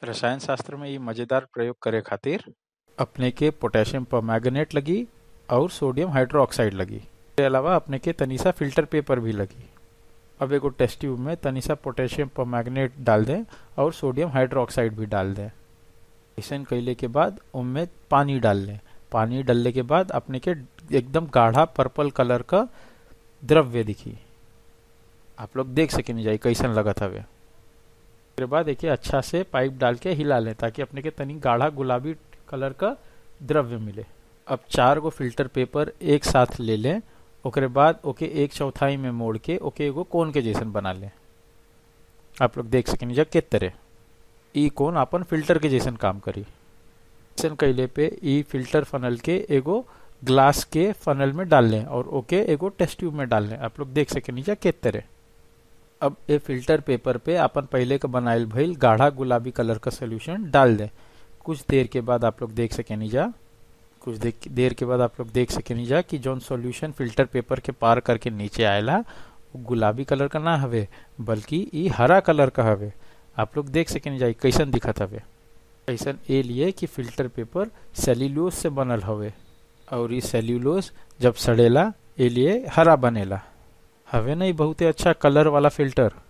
रसायन शास्त्र में इ मजेदार प्रयोग करे खातिर अपने के पोटेशियम परमैंगनेट लगी और सोडियम हाइड्रोक्साइड लगी इसके अलावा अपने के तनीसा फिल्टर पेपर भी लगी अब एगो टेस्ट ट्यूब में तनीसा पोटेशियम परमैंगनेट डाल दें और सोडियम हाइड्रोक्साइड भी डाल दें ऐसा कैले के बाद उनमें पानी डाल लें पानी डालने के बाद अपने के एकदम गाढ़ा पर्पल कलर का द्रव्य दिखी आप लोग देख सके नहीं जाए कैसन लगत हवे उसके बाद एक अच्छा से पाइप डाल के हिला लें ताकि अपने के तनी गाढ़ा गुलाबी कलर का द्रव्य मिले अब चार गो फिल्टर पेपर एक साथ ले लें ओकरे बाद ओके एक चौथाई में मोड़ के ओके एगो कोन के जैसन बना लें आप लोग देख सकें जा के तरह ई कोन अपन फिल्टर के जैसन काम करी ऐसन कैले पे ई फिल्टर फनल के एगो ग्लास के फनल में डाल लें और ओके एगो टेस्ट ट्यूब में डाल लें आप लोग देख सके नीचा के तरह अब ए फिल्टर पेपर पे अपन पहले का बनाइल भइल गाढ़ा गुलाबी कलर का सोल्यूशन डाल दें कुछ देर के बाद आप लोग देख सके नीजा कुछ देर के बाद आप लोग देख सके नीजा कि जौन सॉल्यूशन फिल्टर पेपर के पार करके नीचे आयला वो गुलाबी कलर का ना हवे बल्कि ई हरा कलर का हवे आप लोग देख सके नीजा कैसन दिखत हवे ऐसन ए लिए कि फिल्टर पेपर सेल्यूलोज से बनल हवे और ई सेल्यूलोज जब सड़ेला ए लिए हरा बनेला हवे नहीं बहुते अच्छा कलर वाला फिल्टर